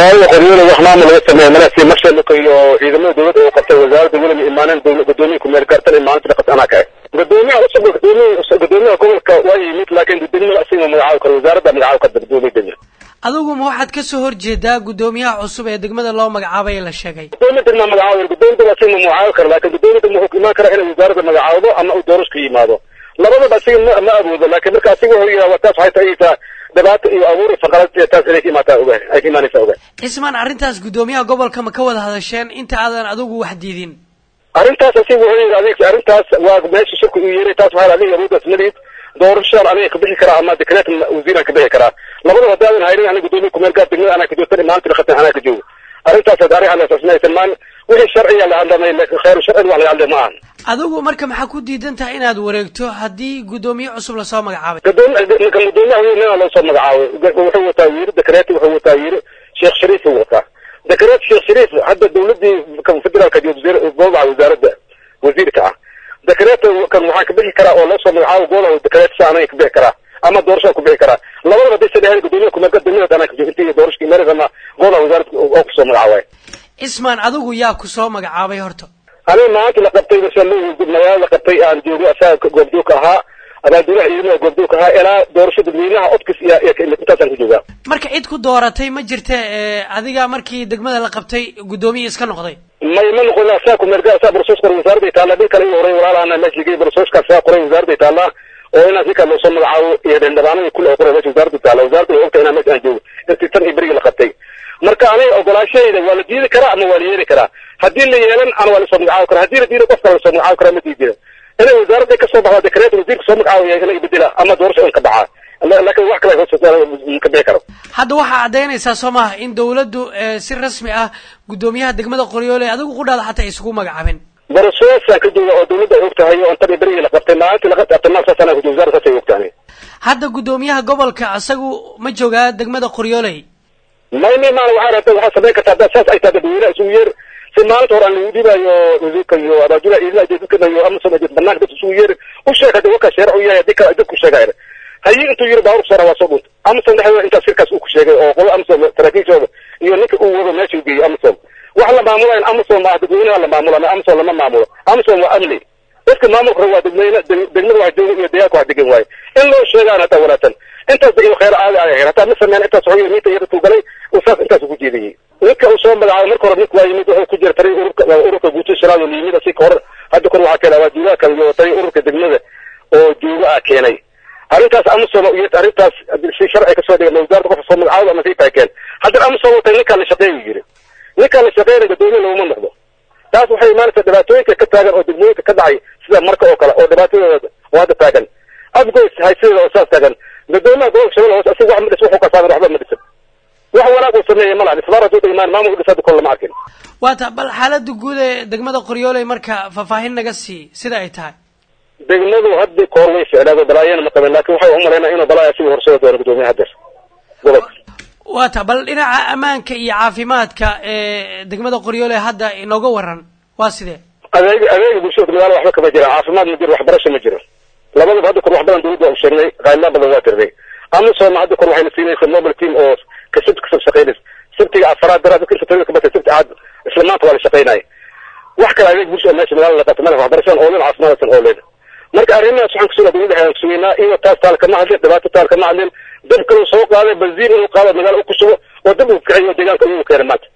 magaalada qoryoole wax maamul laga sameeya malasi marshaluka iyo ciidamada dowladda oo qabtay wasaaradda weliba imaaneen gudoomiya kumeel gaartan imaaninta dhaqas anaa kae gudoomiyaha cusub gudoomiya gudoomiyaha gobolka waa yimid laakiin degmada asiga magacaabi karo wasaaradda magacaabi karta gudoomiya degmada adigu ma waxaad kasoo horjeedaa gudoomiyaha cusub ee degmada loo magacaabay la sheegay gudoomiya degma magacaabi gudoomiya degma asiga ma magacaabi karo laakiin gudoomiya degma wuxuu imaan karaa inay wasaaradda magacaawdo ama uu doorasho ka yimaado labadaba asiga ma ma awoodo laakiin marka asiga wuxuu yidhaha taas waxay tahaysaa dhibaato iyo abuur faqalad taas inay ka imaataa ogahay ay ka imaanaysaa ogahay cismaan arrintaas gudoomiyaha gobolka ma ka wada hadasheen inta aadan adigu wax diidin arrintaas asiga wuxuu yidhi adig arrintaas waa meesha shirku uu yeeray taas waxaa adiga awooddaas malihid doorashaan aniga ka bixi karaa ama dekreet wasiiraan ka bixi karaa labadaba haddaadan haynin aniga gudoomiya kumeel gaar degmada anaa ka joogtan maanta dhaqatan anaa ka joogo arrintaas arrin halasaasmaysan maan wixii sharciya la hadlamay laakiin khayru sharcin wax laga hadlay ma ahan adigu marka maxaa ku diidan tahay inaad wareegto haddii gudoomiye cusub lasoo magacaabay gudoomiya gudoomiyaha weynana loo soo magacaabay wuxuu wataa wiiri dekreet wuxuu wataa wiiri sheekh shariif uu wataa dekreet sheekh shariif hadda dawladii federaalka goobaha wasaaradda wasiirka ah dekreet kan waxaa ka bixi karaa oo loo soo magacaabo goobaha dekreet sa anaga ka bixi karaa ama doorashaa ku bixi karaa labadaba hadday sadhehayn gudoomiyaha kumeelka degmada anaa ka joogo intii doorashka imaanaysa ama goobaha wasaaradda oo kusoo magacaabay cismaan adigu yaa ku soo magacaabay horta aniga maanta la qabtay magaalada la qabtay aan joogo asaga goobjoogka ahaa abaadulaha ciidamada goobjoogka ahaa ilaa doorasho dadweynaha odkis iyo intaasaan ku joogaa marka cid ku dooratay ma jirta adiga markii degmada la qabtay guddoomiye iska noqday may ma noqon asaa kumeelga asaa barsoos qoray wasaaradday taallaa nin kale igu horay walaalahana meesha ligay barsooska asaa qoray wasaaradday taallaa oo inaas ninkaa loosoo magacaabo iyo dhendhabaanadii kule oo qoray meesha wasaaradda taalla wasaaradda waa ogtahay inaa meesha aan joogo intii tan iyo berigii la qabtay marka aniga ogolaashahayda waa la diidi karaa ama waa la yeeli karaa haddii la yeelan ana waa lasoo magacaabi karaa haddii la diido qof kale lasoo magacaabi karaa ma diidina inay wasaaradda kasoo baxda dekreet wasiirka soo magacaabaya in la ibedela ama doorasho in ka baxaa laakiin wax kale ka bixi karo hadda waxaa caddaynaysaa soo maha in dawladdu si rasmi ah guddoomiyaha degmada qoryoole adigu qudhaada xataa isugu magacaabin barasoosaan ka jooga oo dawladda ay og tahay oo intan berigii la qabtay maalintii la qabtay abtamaal saasana ku jooga wasaaradda saasay og tahay hadda guddoomiyaha gobolka isagu ma joogaa degmada qoryooley may may maana waxaa rabta waxaa samayn kartaa haddaad saas ay tahay dadweynaha isugu yeer si maalinta hore aan lagu dhibayo wasiirka iyo abaadulaha ciidamada dadka iyo amazon banaanka dadka isugu yeer u sheeg hadda waka sheerac u yahay haddii kale dadku sheegaya hayi intuu yiri baawur kusoo waa soo dhunta amazon dhexdeeda intaas shirkaas uu ku sheegay oo qolo amazon saraakiishooda iyo ninka uu wado meesha u geeyey amazon wax la maamulayn amazon ma dadweynaha la maamula amazon lama maamulo amazon waa amni dadka maamulka waa dadweyne degmada wax jooga iyo deegaanka wax degan waaye in loo sheegaan hataa wanaagsan intaas iyo khayr caadi ay ahayn hataa ma sameyn intaas xoogay miinta yada tuu galay uu saas intaas ugu jeediyey ninka uu soo magacaabay marka hore ninka waa yimid wuxuu ku jira tari ururka ururka guuto shiraad oo yimid asi kahor hadda kor waxaa keenay waajibaha kale iyo tari ururka degmada oo jooga ah keenay arrintaas amazon iyo arrintaas si sharci kasoo dhigay wasaaradda qofka soo magacaabay ama sii taakeen haddana amazon watay ninkaan la shaqeeyu yiri ninkaan la shaqeynay dadweyne looma noqdo taas waxay imaanaysaa dhibaatooyinka ka taagan oo degmooyinka ka dhacay sida marka oo kale oo dhibaatadooda oo hadda taagan adgoys haysideeda oo saas taagan dadweynaha gobolka shabeelle hoose asiga wax ma dhis wuxuu kasaadan waxba ma dhisan wax wanaag uu sameeyey ma laha isbaar hadduu dhimaan maamulka dhis hadda kole lama arkin waata bal xaaladda guud ee degmada qoryooley marka faahfaahin naga sii sida ay tahay degmadu haddi koor way ficnaado balaayana ma qabeen laakin waxay umalaynaa inuu balaaya asiga horsada doono gudoomiyaha hadeer gobolka waata bal dhinaca ammaanka iyo caafimaadka ee degmada qoryooley hadda inooga waran waa sidee adeeg adeega bulshada magaala waxba kama jiraan caafimaad ma jiro waxbarasho ma jiro labadaba hadda kor wax badan dawladda u sheegnay qaylaa badan waa tirday amazon hadda kor waxayna siinaysa mobile team oo ka sibt kasoo shaqeynaysa sibtiga afaraad dara dadka inta tawada ka batay sibti aad isla maanta waa la shaqeynaya wax kale adeeg bulshada meesha magaala la qabta madax waxbarashadan oo leen caafimaadsan oo leen marka arrimahaas waxaan kusugaa dawladda ayaan kusugaynaa iyo taas taal kama hadlin dhibaato taal kama hadlin dab kaluu soo qaaday benziin inuu qaado magaala u ku sugo oo dab uu kiciyo deegaanka iyagu keenay maanta